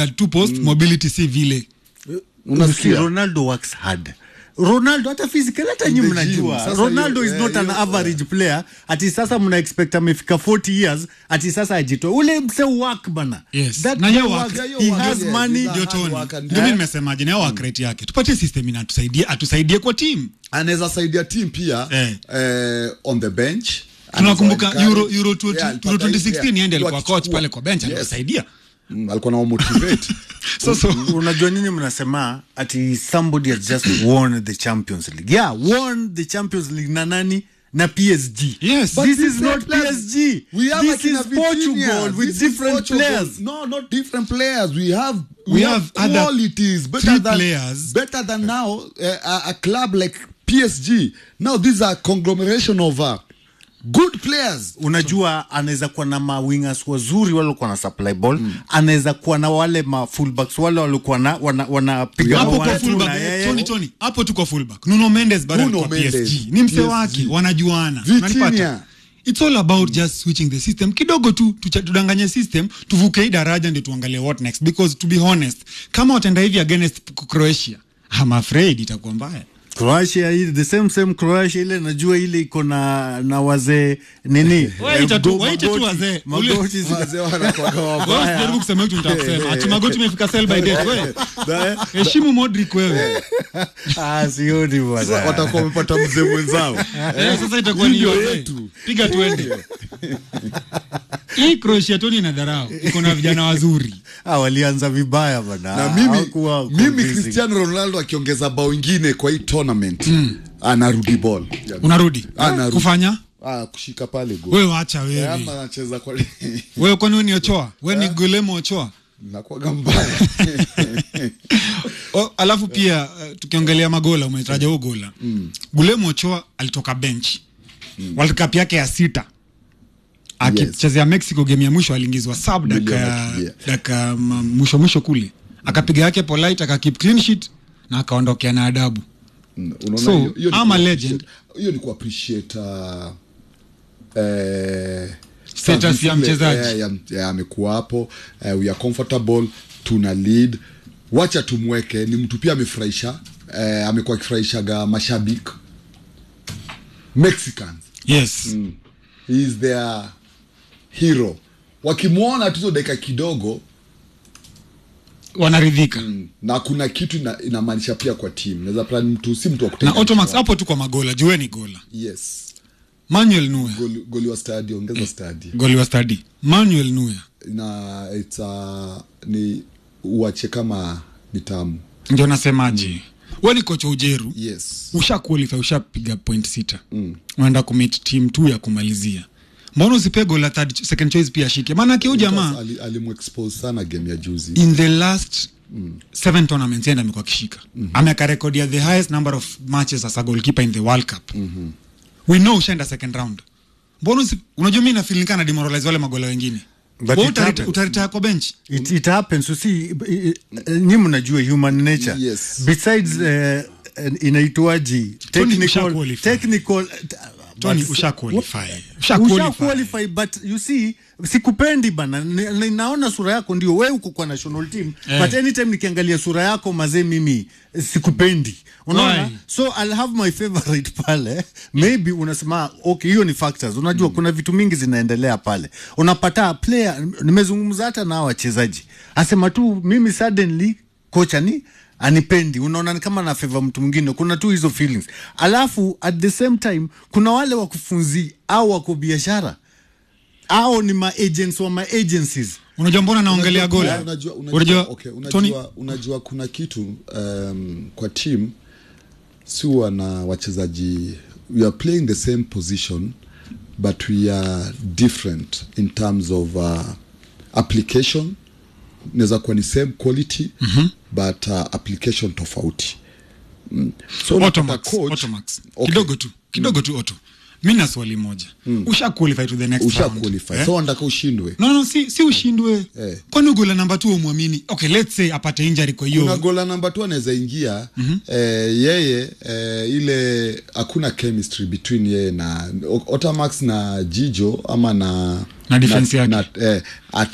two post mobility si vile Unasikia? Ronaldo works hard. Ronaldo hata physical hata nyinyi the gym. mnajua Sasa Ronaldo hiyo- is not eh, an hiyo- average player ati sasa mna expect amefika 40 years ati sasa ajitoe ule mse work bana Yes. That Na yeye guy work. works, Yeah, hiyo he work, has yes, money ina- ndio hard Tony. work and- ndio mimi Eh? nimesemaje na work rate yake tupatie system inatusaidie atusaidie kwa team anaweza saidia team pia Eh. eh, on the bench tunakumbuka Anaweza euro encourage- euro 20 Yeah, euro alipata- 2016 yeah, yeye ndiye ndio alikuwa coach akichukua. pale kwa bench Yes. alisaidia Mm, alikuwa na motivate so so unajua nini mnasema ati somebody has just won the champions league yeah won the champions league na nani na psg Yes. But this is different not players. psg We have this akina is Vitinha. portugal with This is different Portugal. players No, not different players. We have we, We have, have other qualities better three than players. better than now uh, a, a club like PSG. Now these are conglomeration of uh, good players. unajua anaweza kuwa na mawingers wazuri wale walikuwa na supply ball anaweza kuwa na wale ma fullbacks wale walikuwa na wana, wanapiga hapo one kwa two fullback na yeye. Tony Tony hapo tu kwa fullback Nuno Mendes bado Nuno alikuwa Mendes, PSG ni mse PSG. wake wanajuana Vitinha. Unanipata? It's all about just switching the system kidogo tu tucha- tudanganye system tuvuke hii daraja ndio tuangalie what next because to be honest kama wataenda hivi against Croatia I'm afraid itakuwa mbaya Croatia hii the same same Croatia ile najua ile iko na na wazee nini Waita eh, tu- go- waita tu magoti- wazee. Ule- magoti zi- Wazee wanakuwaga Wewe wabaya. usijaribu kusema kitu nitakusema ati magoti imefika sell by date wewe heshimu Modric wewe ah sioni Sasa bwana watakuwa wamepata mzee mwenzao. Eh, sasa itakuwa ni Ndio hiyo yetu. piga tuende hii Croatia Tony na dharau iko na vijana wazuri ah walianza vibaya bwana na mimi, Hawakuwa mimi convincing. Cristiano Ronaldo akiongeza bao ingine kwa hii tournament anarudi ball unarudi Anarudi. kufanya ah, kushika pale go wewe wacha wewe ama anacheza kwa wewe kwani wewe ni Ochoa wewe ni Guillermo Ochoa nakuwaga mbaya o, alafu pia uh, tukiongelea magola umetaja huo gola mm. Guillermo Ochoa alitoka bench mm. World Cup yake ya sita akichezea Mexico game ya mwisho aliingizwa sub William daka akimbia. daka ma- mwisho mwisho kule akapiga yake polite akakeep clean sheet na akaondokea na adabu Mm, unaona So, hiyo- hiyo ni I'm a ku- legend. hiyo ni kuappreciate uh, eh, Status ya zile- mchezaji. eh, ya- ya amekuwa hapo eh, we are comfortable tuna lead wacha tumweke ni mtu pia amefurahisha eh, amekuwa akifurahishaga mashabiki mexicans yes he is their hero wakimwona tu hizo dakika kidogo wanaridhika na kuna kitu ina- inamaanisha pia kwa team naweza plan mtu si mtu wa na kuteka Automax mtu hapo tu kwa magola jueni gola yes Manuel Neuer goli, goli wa stadi ongeza stadi goli wa study Manuel Neuer na it's a, ni uache kama ni tamu ndio nasemaje mm. wewe ni kocha ujeru yes usha qualify ushapiga point sita mm. unaenda kumit team tu ya kumalizia mbona usipee goal la third second choice pia ashike maanake huyu jamaa Ali- alimexpose sana game ya juzi in the last mm. seven tournaments yenda amekuwa akishika mm-hmm. ameka rekodi ya the highest number of matches as a goalkeeper in the world cup mm-hmm. we know ushaenda second round mbona usi- unajua mi nafilinika na demoralize wale magola wengine But Wewe it utarita- happens. utaritaya kwa bench it, it happens you see nyi mnajua human nature Yes. besides uh, inaitwaji Tony, usha technical qualify. technical Tony, but- usha qualify. Usha Usha qualify. qualify, but you see sikupendi bana Ni- ni- naona sura yako ndio we uko kwa national team Eh. but anytime nikiangalia sura yako mazee mimi eh, sikupendi unaona Why? so I'll have my favorite pale maybe unasema okay hiyo ni factors unajua kuna vitu mingi zinaendelea pale unapata player nimezungumza hata na hawa wachezaji asema tu mimi suddenly kocha ni anipendi unaona ni kama na favor mtu mwingine kuna tu hizo feelings alafu at the same time kuna wale wakufunzi au wako biashara au ni maagents wa maagencies unajua mbona naongelea Unajua- gola unajua, unajua, unajua okay, Tony unajua, unajua kuna kitu um, kwa team si huwa na wachezaji we are playing the same position but we are different in terms of uh, application inaweza kuwa ni same quality mm-hmm. but uh, application tofauti mm. so unapata Automax, coach- Automax. Okay. kidogo tu kidogo tu auto mi na swali moja usha qualify to the next usha round qualify eh? so wanataka ushindwe no no si, si ushindwe Eh. kwani gola namba tu umwamini okay let's say apate injury kwa kuna hiyo gola namba tu anaweza ingia mm-hmm. eh, yeye eh, ile hakuna chemistry between yeye na O- Otamax na Jijo ama na Na defense yake. na, eh, atu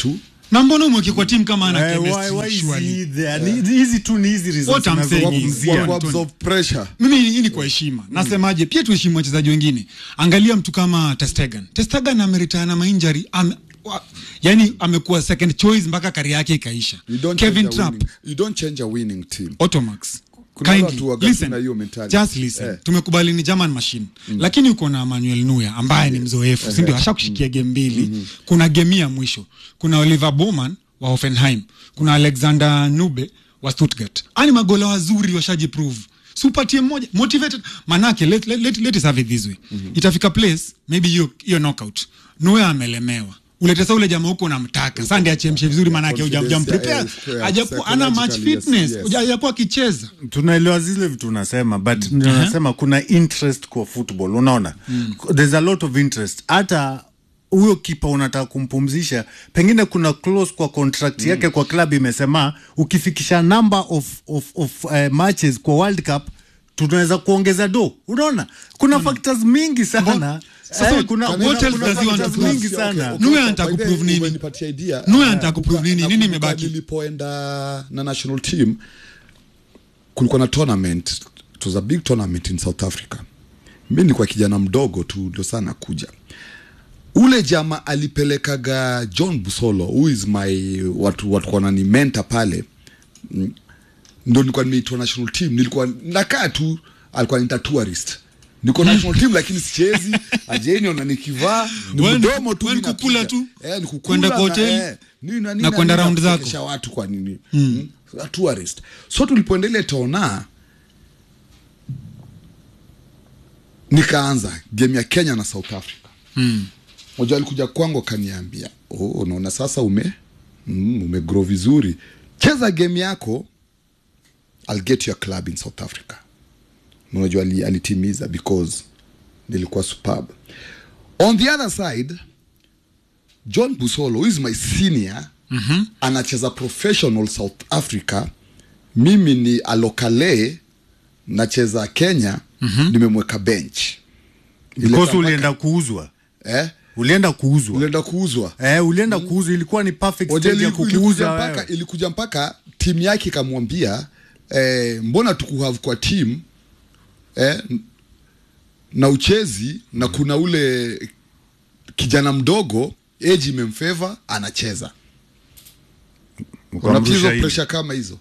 na mbona umweke kwa timu kama ana Eh, why- chemistry, why is surely? he there? Ni- hizi tu ni hizi results What I'm saying is- zinazozungumzia. Wa- Wa- Antonio. absorb pressure mimi hii ni kwa heshima nasemaje pia tuheshimu wachezaji wengine angalia mtu kama testegan testegan ameritana mainjari ame, wa, yani amekuwa second choice mpaka kari yake ikaisha you don't kevin change a trap winning, you don't change a winning team automax Kuna Kindly, watu waga listen, tuna hiyo mentality. just listen. Eh. tumekubali ni german machine lakini uko na manuel nuya ambaye ni mzoefu sindio ashakushikia game mbili kuna game ya mwisho kuna oliver bowman wa hoffenheim kuna alexander nube wa stuttgart ani magola wazuri washajiprove supatie mmoja motivated manake let, let, let, let us have it this way itafika place maybe hiyo hiyo knockout nuya amelemewa ulete sa ule jamaa huko unamtaka sa ndi achemshe vizuri manake Confidence, hujamprepare yeah, yeah, hajakuwa ana match psychologically, yes, fitness yes. Huja- hajakuwa akicheza tunaelewa zile vitu unasema but ndio nasema kuna interest kwa football unaona there's a lot of interest hata huyo kipa unataka kumpumzisha pengine kuna clause kwa contract yake kwa club imesema ukifikisha number of, of, of uh, matches kwa world cup tunaweza kuongeza do unaona kuna factors mingi sana Sasa Eh, kuna, what kuna, else kuna does he want to factors prove? mingi Okay, sana okay, Nuya okay. anataka By the way, kuprove nini? umenipatia idea. Nuya Eh, anataka kuprove nini? nakumbuka- Nini nakumbuka imebaki? nilipoenda na national team kulikuwa na tournament it was a big tournament in south africa mi nilikuwa kijana mdogo tu ndio sana kuja ule jama alipelekaga john busolo who is my watu watu wanani mentor pale Mm. ndo nilikuwa nimeitwa national team nilikuwa nakaa tu alikuwa nita tourist niko national team lakini sichezi ajeni ona nikivaa ni Wewe ni- mdomo tu wewe ni mimi kukula napiga. tu? eh, ni kukula Kwenda kwa na, hoteli? eh, nini na nini Na kwenda nini round zako? kuchekesha watu kwa nini mm. tourist so tulipoendelea tona nikaanza game ya kenya na south africa Mm. moja alikuja kwangu akaniambia oh, unaona sasa ume mm, umegrow vizuri cheza game yako I'll get your club in south africa Na unajua ali- alitimiza because nilikuwa superb on the other side john busolo who is my senior mm-hmm. anacheza professional south africa mimi ni alokale nacheza kenya mm-hmm. nimemweka bench Ile because tabaka- ulienda kuuzwa eh? ulienda kuuzwa ulienda kuuzwa eh, ulienda kuuzwa ilikuwa ni perfect Oje, stage ya iliku- kukuuza ilikuja wewe. mpaka, ilikuja mpaka timu yake ikamwambia eh, mbona tukuhave kwa timu eh, n- na uchezi na kuna ule kijana mdogo age imemfeva anacheza Ukamrusha unapizo hivi. presha kama hizo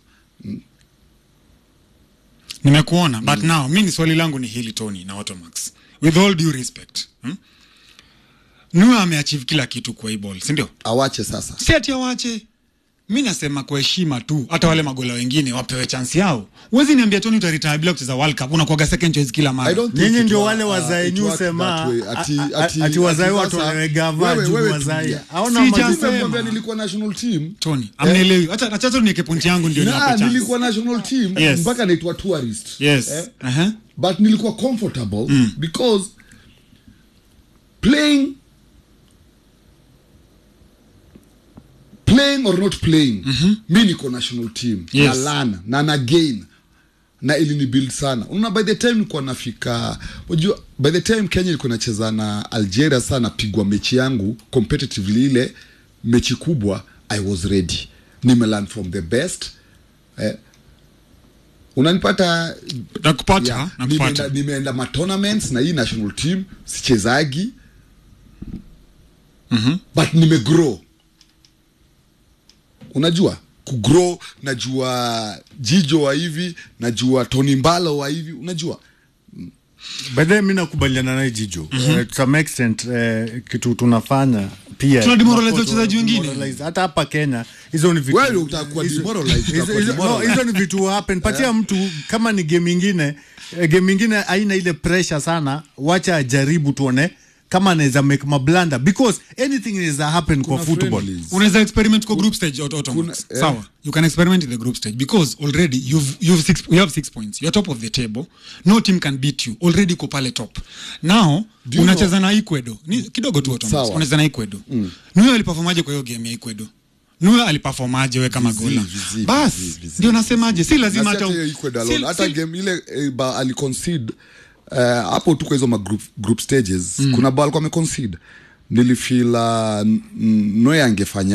nimekuona but now mi ni swali langu ni hili tony na automax with all due respect hmm? nuya ameachieve kila kitu kwa hii ball sindio awache sasa si ati awache mi nasema kwa heshima tu hata wale magola wengine wapewe chansi yao huwezi niambia toni utaritaya bila kucheza world cup unakuaga second choice kila I mara don't think Nyinyi it ndio wa- wale uh, wazae it nyu works sema, that way. Ati- a- a- ati- ati wazae ati watu sasa, wanawegava wewe- juu wewe wazae. tulia. Haona Si majibu. just- Sema. Nimekwambia nilikuwa national team tony amnielewi hata nachacha niweke pointi yangu ndio na niwape chance. nilikuwa national team Yes. mpaka naitwa tourist yes eh? uh-huh. but nilikuwa comfortable mm. because playing playing or not playing mm-hmm. mi niko national team Yes. na lana na na gain na ilini build sana unaona by the time nilikuwa nafika unajua by the time kenya ilikuwa nacheza na algeria sana napigwa mechi yangu competitively ile mechi kubwa i was ready nimelearn from the best eh, unanipata nakupata Yeah, nakupata nimeenda, nimeenda ma tournaments na hii national team sichezagi Mhm. but nimegrow unajua kugrow najua jijo wa hivi najua tony mbalo wa hivi unajua baadaye mi nakubaliana naye jijo Eh, to some extent eh, kitu tunafanya pia Tuna demoralize Tunakuwa wachezaji wengine. demoralize. hata hapa kenya hizo ni vitu Wewe utakuwa hizo- demoralized, hizo- utakuwa hizo- no, demoralized. hizo ni vitu happen patia mtu kama ni game ingine eh, game ingine haina ile pressure sana wacha ajaribu tuone kama anaweza make mablanda because anything inaweza happen kwa Kuna football friendlies. unaweza experiment kwa group stage auto, auto Kuna- max. eh. sawa you can experiment in the group stage because already you've, you've six, you have six points you're top of the table no team can beat you already uko pale top now Do you unacheza na ecuador ni kidogo tu auto max. Sawa. unacheza na ecuador mm. nuyo aliperformaje kwa hiyo game ya ecuador nuyo aliperformaje we kama Vizi, gola vizi, bas vizi, vizi, ndio nasemaje si lazima Na si hata hata hiyo Ecuador si- alone. hata si- game ile eh, ba aliconcede uh, hapo tu kwa hizo ma group, group stages mm. kuna bao alikuwa ameconcede nilifila noye angefanya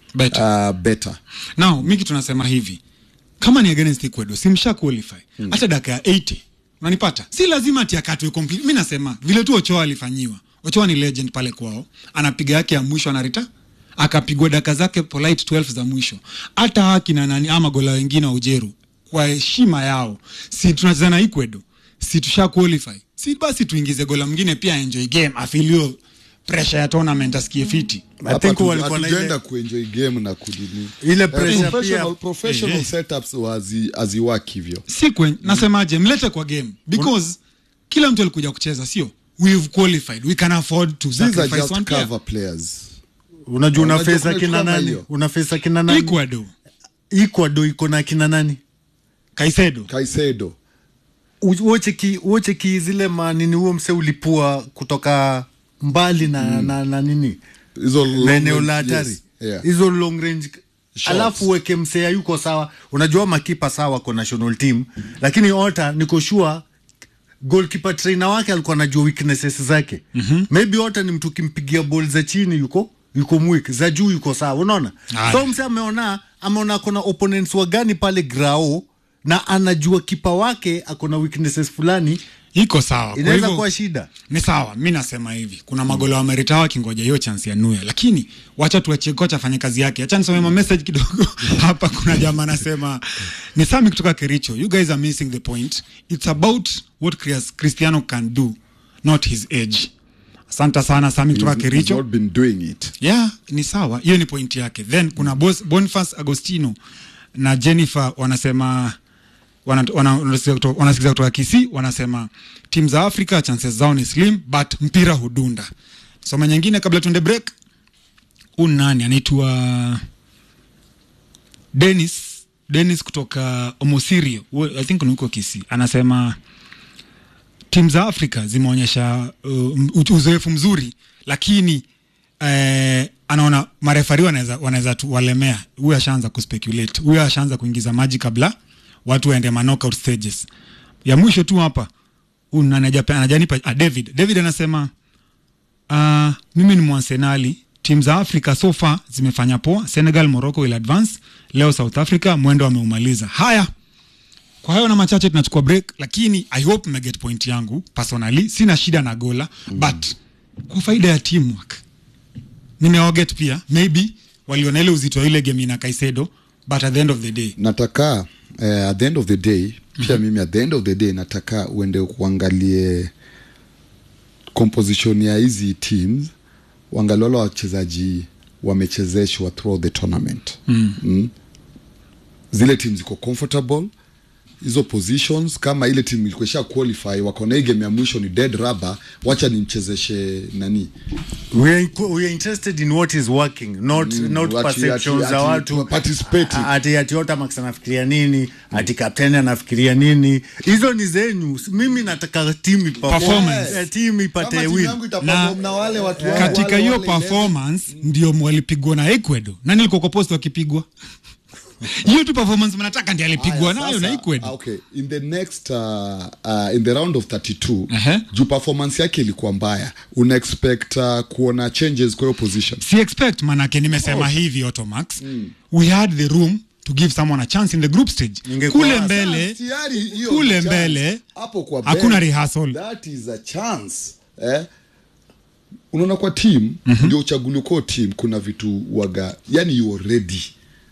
Better. Uh, better now miki tunasema hivi kama ni against ecuador simsha qualify hata dakika ya 80 unanipata si lazima ati akatwe complete mi nasema vile tu ochoa alifanyiwa ochoa ni legend pale kwao anapiga yake ya mwisho anarita akapigwa daka zake polite 12 za mwisho hata haki na nani ama gola wengine wa ujeru kwa heshima yao si tunacheza na ecuador si tusha qualify si basi tuingize gola mwingine pia enjoy game afilio pressure ya tournament asikie fiti I Hapa think hatu- walikuwa na hatujaenda ile kuenjoy game na kudini ile Eh, pressure professional, pia professional Eh, eh. setups wazi- haziwaki hivyo si kwen, nasemaje mlete kwa game because kila mtu alikuja kucheza sio we've qualified we can afford to these are sacrifice just one player cover players unajua Unajua unafesa kuna kitu kina kama nani hiyo. unafesa kina nani ecuador ecuador iko na kina nani kaisedo Caicedo U- woche ki woche ki zile manini huo mse ulipua kutoka mbali na, na, na nini hizo long na eneo la range- hatari yes, yeah. hizo long range Shots. alafu weke msea yuko sawa unajua makipa sawa kwa national team lakini ota niko sure goalkeeper trainer wake alikuwa anajua weaknesses zake mm-hmm. maybe ota ni mtu kimpigia ball za chini yuko yuko mwik za juu yuko sawa unaona Aya. so mse ameona ameona kuna opponents wagani pale grao na anajua kipa wake akona weaknesses fulani iko sawa kwa inaweza hivyo kuwa shida ni sawa mi nasema hivi kuna magolo wa merita wakingoja hiyo chance ya nuya lakini wacha tuachie kocha afanye kazi yake acha nisome ma message kidogo hapa kuna jamaa anasema ni sami kutoka kericho you guys are missing the point it's about what Chris- cristiano can do not his age asante sana sami kutoka He's- he's kericho not been doing it yeah ni sawa hiyo ni point yake then kuna Bos- boniface agostino na jennifer wanasema wana- wana- wanasikiza kutoka- wanasikiza kutoka kisi wanasema timu za afrika chances zao ni slim but mpira hudunda soma nyingine kabla tuende break huu nani anaitwa denis denis kutoka omosirio Huyo- i think ni huko kisi anasema timu za afrika zimeonyesha uh, uzoefu mzuri lakini eh, anaona marefari wanaweza wanaweza tu walemea huyu ashaanza kuspeculate huyu ashaanza kuingiza maji kabla watu waende ma knockout stages ya mwisho tu hapa huyu nani hajape- anajanipa ah, david david anasema uh, mimi ni mwansenali timu za afrika so far zimefanya poa senegal morocco will advance leo south africa mwendo ameumaliza haya kwa hayo na machache tunachukua break lakini i hope mmeget point yangu personally sina shida na gola mm. but kwa faida ya teamwork nimeoget pia maybe waliona ile uzito wa ile game ina kaisedo but at the end of the day nataka eh, at the end of the day pia mimi at the end of the day nataka uende kuangalie composition ya hizi teams uangalie wale wachezaji wamechezeshwa throughout the tournament mm. Mm. zile team ziko comfortable hizo positions kama ile timu ilikuwa isha qualify wako na hii game ya mwisho ni dead rubber wacha nimchezeshe nani we are, we are interested in what is working not, Mm, not ati- perceptions ati- za ati watu participating. A- ati ati Otamax anafikiria nini ati kapteni anafikiria nini hizo ni zenyu mimi nataka timu iperform. Performance. Eh, timu ipate Kama timu win yangu itaperform na wale watu wangu, katika wale- hiyo wale eleven. performance ndio walipigwa na ecuador nani alikuwa kwa post wakipigwa hiyo tu performance mnataka ndi alipigwa Aya, nayo na sasa, ecuador okay in the next uh, uh, in the round of 32 Ehe. juu performance yake ilikuwa mbaya una expect uh, kuona changes kwa hiyo position si expect manake nimesema oh. hivi automax mm. we had the room to give someone a chance in the group stage Ningekuwa- kule mbele Sasa, tayari hiyo kule ni chance. mbele hapo kwa hakuna bench, rehearsal. that is a chance eh? unaona kwa team mm-hmm. ndio uchaguliwa kwa team kuna vitu waga yani you are ready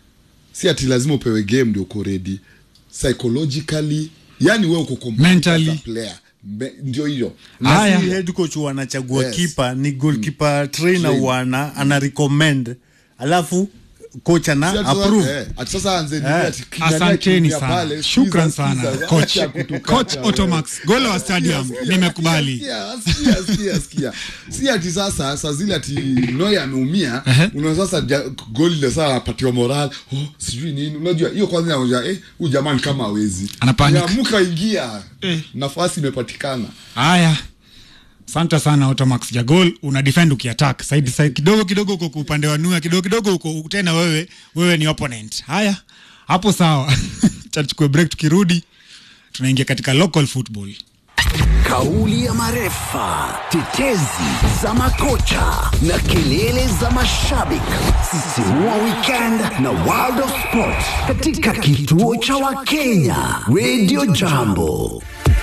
si ati lazima upewe game ndio uko ready psychologically yani wewe uko complete Mentally. as a player Me, ndio hiyo na Haya. si head coach wanachagua Yes. kipa ni goalkeeper trainer Train. wana ana recommend alafu coach ana Si ati sasa- approve eh, ati sasa anze nini Eh, ati kijana asanteni akiingia sana pale, shukran sikiza, sana sikiza, coach acha kutukata coach wewe. automax golo wa stadium Sikia, sikia, nimekubali sikia, sikia, sikia, sikia. si ati sasa saa zile ati noy ameumia Ehe. una sasa ja- goli ile saa apatiwa moral oh, sijui nini unajua hiyo kwanza inaonyesha eh huyu jamani kama hawezi Ana panic. amuka ingia Eh. nafasi imepatikana haya asante sana automax jagol una defend ukiattack side side kidogo kidogo uko kwa upande wa nuya kidogo kidogo uko tena wewe wewe ni opponent haya hapo sawa chachukue break tukirudi tunaingia katika local football kauli ya marefa, tetezi za makocha na kelele za mashabiki. Sisimua weekend na World of Sport katika kituo cha Wakenya Radio Jambo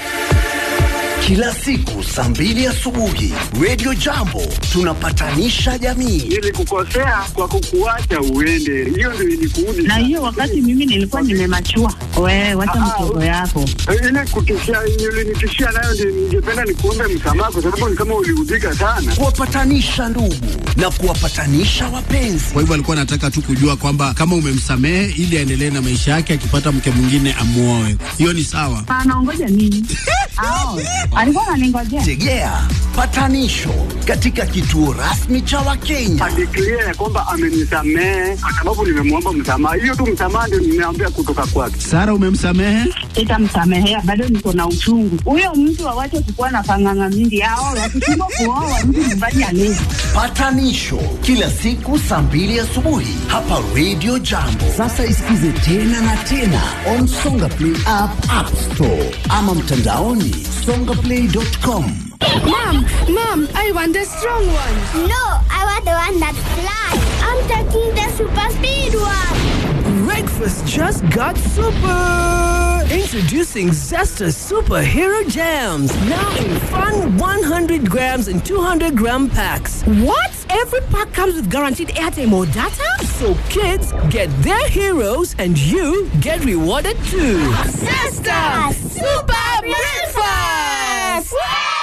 kila siku saa mbili asubuhi Radio Jambo tunapatanisha jamii. Nilikukosea kwa kukuacha uende, hiyo ndio ilikuudi. na hiyo wakati mimi nilikuwa nimemachua. Wewe wacha mtoto yako. ile kutishia ulinitishia nayo, ndio ningependa nikuombe msamaha, kwa sababu ni kama uliudhika sana. kuwapatanisha ndugu na kuwapatanisha wapenzi. Kwa hivyo alikuwa anataka tu kujua kwamba kama umemsamehe ili aendelee na maisha yake, akipata mke mwingine amuoe. Hiyo ni sawa. Anaongoja nini? Ao, alikuwa ananingojea. Tegea patanisho katika kituo rasmi cha Wakenya. Adeklia ya kwamba amenisamehe kwa sababu nimemwomba msamaha. Hiyo tu msamaha ndio nimeambia kutoka kwake. Sara, umemsamehe? Sitamsamehea, bado niko na uchungu. Huyo mtu awache kukuwa na panganga mingi. Ao, wakishindwa kuoa mtu nyumbani alezi. Patanisho kila siku saa mbili asubuhi hapa Radio Jambo. Sasa isikize tena na tena on Songa Play app, App Store ama mtandaoni songaplay.com. Mom, mom, I want the strong one. No, I want the one that flies. I'm taking the super speed one. Breakfast just got super! Introducing Zesta Superhero Jams. Now in fun 100 grams and 200 gram packs. What? Every pack comes with guaranteed airtime or data? So kids get their heroes and you get rewarded too. Sister, super breakfast.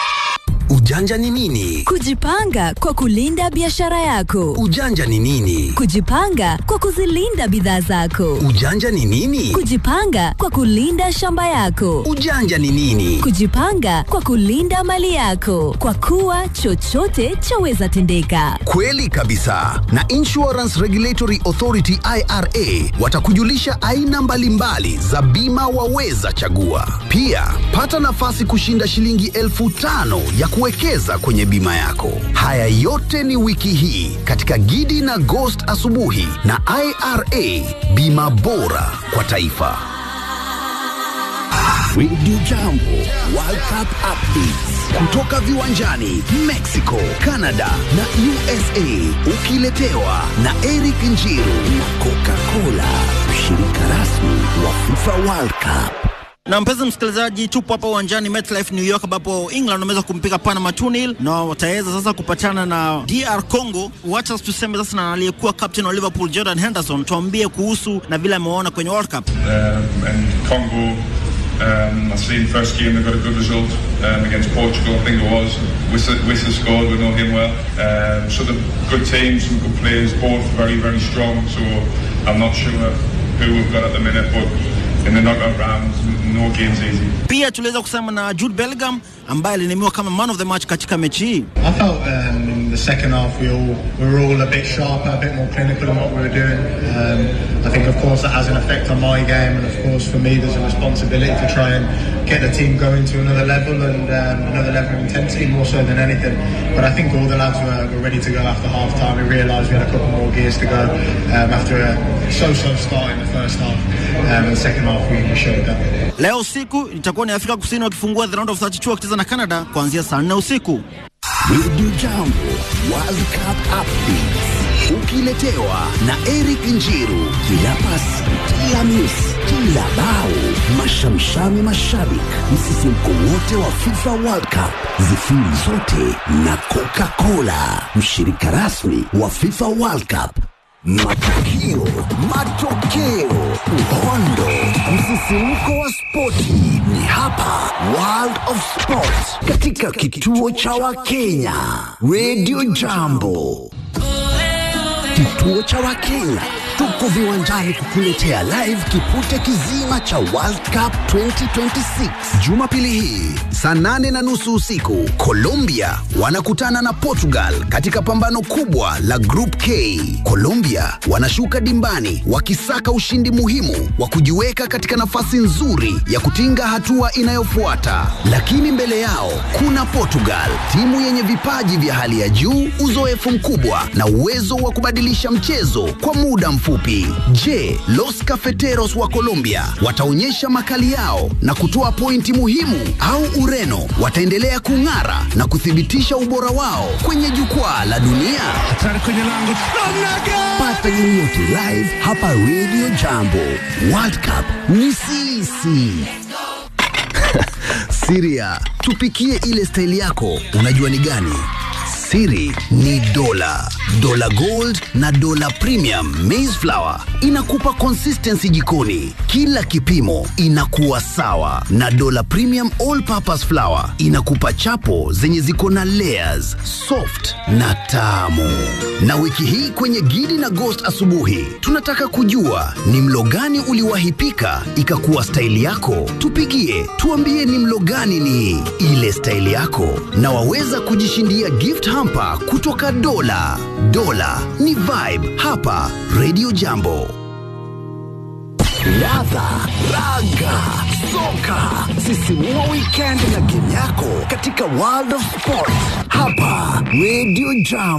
Ujanja ni nini? Kujipanga kwa kulinda biashara yako. Ujanja ni nini? Kujipanga kwa kuzilinda bidhaa zako. Ujanja ni nini? Kujipanga kwa kulinda shamba yako. Ujanja ni nini? Kujipanga kwa kulinda mali yako, kwa kuwa chochote chaweza tendeka. Kweli kabisa. Na Insurance Regulatory Authority IRA watakujulisha aina mbalimbali za bima waweza chagua. Pia pata nafasi kushinda shilingi elfu tano ya kuwekeza kwenye bima yako. Haya yote ni wiki hii katika Gidi na Ghost asubuhi na IRA, bima bora kwa taifa. Radio Jambo World Cup updates kutoka viwanjani Mexico, Canada na USA, ukiletewa na Eric Njiru na Coca-Cola, mshirika rasmi wa FIFA World Cup. Na mpenzi msikilizaji, tupo hapa uwanjani MetLife New York, ambapo England wameweza kumpiga Panama 2-0 na wataweza sasa kupatana na DR Congo. Wacha tuseme sasa na aliyekuwa captain wa Liverpool Jordan Henderson, tuambie kuhusu na vile amewaona kwenye World Cup. um, and Congo. Um, I seen first game they got a good result um, against Portugal, I think it was. Wissa, Wissa scored, we know him well. Um, so the good teams, some good players, both very very strong. So I'm not sure who we've got at the minute, but in the knockout rounds, no game's easy. Pia tuliweza kusema na Jude Bellingham ambaye alinemiwa kama man of the match katika mechi hii. I felt um, in the second half we all we were all a bit sharper, a bit more clinical in what we were doing. Um, I think, of course, that has an effect on my game, and of course, for me, there's a responsibility to try and get the team going to another level and um, another level of intensity, more so than anything. But I think all the lads were, were ready to go after half time. We realised we had a couple more gears to go um, after a so-so start in the first half. Um, and the second half, we, we showed that. Leo usiku itakuwa ni Afrika Kusini wakifungua the round of 32 wakicheza na Canada kuanzia saa 4 usiku. Radio Jambo World Cup updates ukiletewa na Eric Njiru. Kila pasi, kila miss, kila bao, mashamshami mashabik, msisimko wote wa FIFA World Cup, zifiri zote na Coca-Cola, mshirika rasmi wa FIFA World Cup. Matukio, matokeo, uhondo, msisimko wa spoti ni hapa World of Sport katika kituo cha Wakenya Radio Jambo. Kituo cha Wakenya tuko viwanjani kukuletea live kipute kizima cha World Cup 2026 Jumapili hii saa nane na nusu usiku. Colombia wanakutana na Portugal katika pambano kubwa la Group K. Colombia wanashuka dimbani wakisaka ushindi muhimu wa kujiweka katika nafasi nzuri ya kutinga hatua inayofuata, lakini mbele yao kuna Portugal, timu yenye vipaji vya hali ya juu, uzoefu mkubwa na uwezo wa kubadilisha mchezo kwa muda mfupi mfupi. Je, Los Cafeteros wa Colombia wataonyesha makali yao na kutoa pointi muhimu au Ureno wataendelea kung'ara na kuthibitisha ubora wao kwenye jukwaa la dunia? Pata yoyote live hapa Radio Jambo. World Cup ni sisi. Siria, tupikie ile staili yako. Unajua ni gani? Siri ni dola, dola gold na dola premium maize flour inakupa consistency jikoni, kila kipimo inakuwa sawa, na dola premium all purpose flour inakupa chapo zenye ziko na layers, soft na tamu. Na wiki hii kwenye Gidi na Ghost asubuhi, tunataka kujua ni mlo gani uliwahi pika ikakuwa staili yako. Tupigie tuambie ni mlo gani ni ile staili yako, na waweza kujishindia gift hamper kutoka Dola. Dola ni vibe hapa Radio Jambo. Ladha, raga, soka, sisimua weekend na game yako katika World of Sport hapa Radio Jambo.